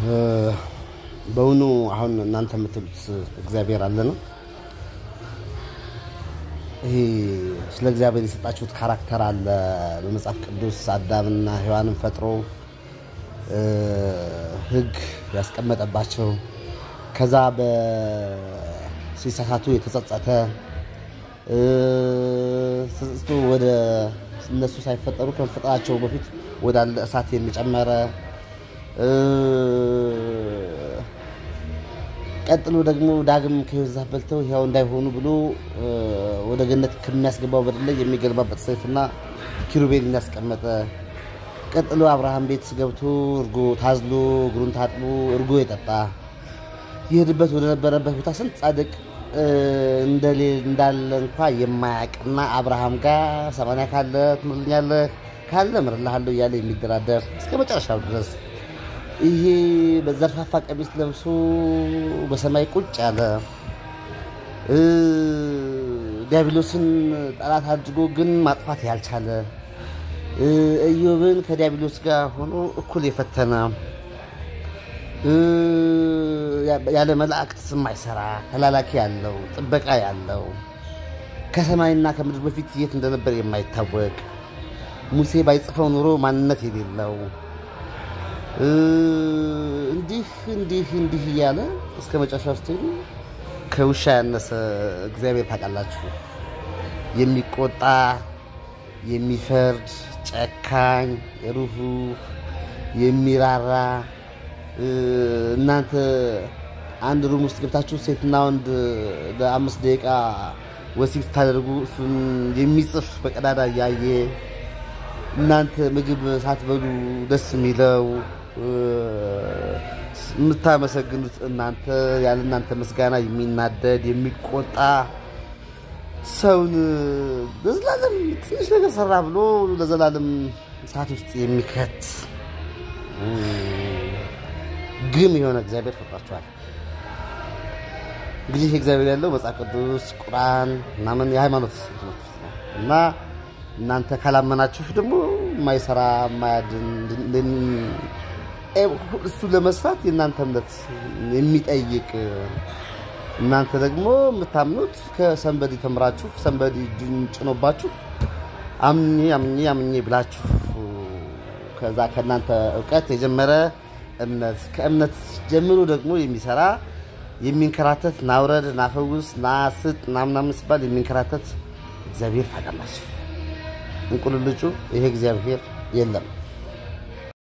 በእውኑ አሁን እናንተ የምትሉት እግዚአብሔር አለ ነው? ይሄ ስለ እግዚአብሔር የሰጣችሁት ካራክተር አለ በመጽሐፍ ቅዱስ አዳምና ሔዋንን ፈጥሮ ሕግ ያስቀመጠባቸው ከዛ ሲሳሳቱ የተጸጸተ ተጸጽቶ ወደ እነሱ ሳይፈጠሩ ከመፈጠራቸው በፊት ወዳለ እሳት የሚጨመረ ቀጥሎ ደግሞ ዳግም ከሕይወት ዛፍ በልተው ሕያው እንዳይሆኑ ብሎ ወደ ገነት ከሚያስገባው በር ላይ የሚገለባበት ሰይፍና ኪሩቤልን ያስቀመጠ ቀጥሎ አብርሃም ቤት ገብቶ እርጎ ታዝሎ እግሩን ታጥቦ እርጎ የጠጣ ይሄድበት ወደ ነበረበት ቦታ ስንት ጻድቅ እንዳለ እንኳ የማያውቅና አብርሃም ጋር ሰማንያ ካለ ትምርልኛለህ ካለ እምርልሃለሁ እያለ የሚደራደር እስከ መጨረሻው ድረስ ይሄ በዘርፋፋ ቀሚስ ለብሶ በሰማይ ቁጭ ያለ ዲያብሎስን ጠላት አድርጎ ግን ማጥፋት ያልቻለ ኢዮብን ከዲያብሎስ ጋር ሆኖ እኩል የፈተነ ያለ መላእክት የማይሰራ ተላላኪ ያለው ጥበቃ ያለው ከሰማይና ከምድር በፊት የት እንደነበር የማይታወቅ ሙሴ ባይጽፈው ኑሮ ማንነት የሌለው እንዲህ እንዲህ እንዲህ እያለ እስከ መጨረሻ ውስጥ ከውሻ ያነሰ እግዚአብሔር ታውቃላችሁ። የሚቆጣ የሚፈርድ ጨካኝ፣ ሩህሩህ፣ የሚራራ እናንተ አንድ ሩም ውስጥ ገብታችሁ ሴትና ወንድ ለአምስት ደቂቃ ወሲብ ስታደርጉ እሱን የሚጽፍ በቀዳዳ እያየ እናንተ ምግብ ሳትበሉ ደስ የሚለው የምታመሰግኑት እናንተ ያለ እናንተ ምስጋና የሚናደድ የሚቆጣ ሰውን ለዘላለም ትንሽ ነገር ሰራ ብሎ ለዘላለም እሳት ውስጥ የሚከት ግም የሆነ እግዚአብሔር ፈጥሯቸዋል። እንግዲህ እግዚአብሔር ያለው መጽሐፍ ቅዱስ፣ ቁርአን ምናምን የሃይማኖት እና እናንተ ካላመናችሁ ደግሞ የማይሰራ የማያድን እሱ ለመስራት የእናንተ እምነት የሚጠይቅ እናንተ ደግሞ የምታምኑት ከሰንበዲ ተምራችሁ ሰንበዲ እጁን ጭኖባችሁ አምኜ አምኜ አምኜ ብላችሁ ከዛ ከእናንተ እውቀት የጀመረ እምነት ከእምነት ጀምሮ ደግሞ የሚሰራ የሚንከራተት ናውረድ ናፈውስ ናስጥ ናምናምን ሲባል የሚንከራተት እግዚአብሔር ታውቃላችሁ። እንቁልልጩ ይሄ እግዚአብሔር የለም።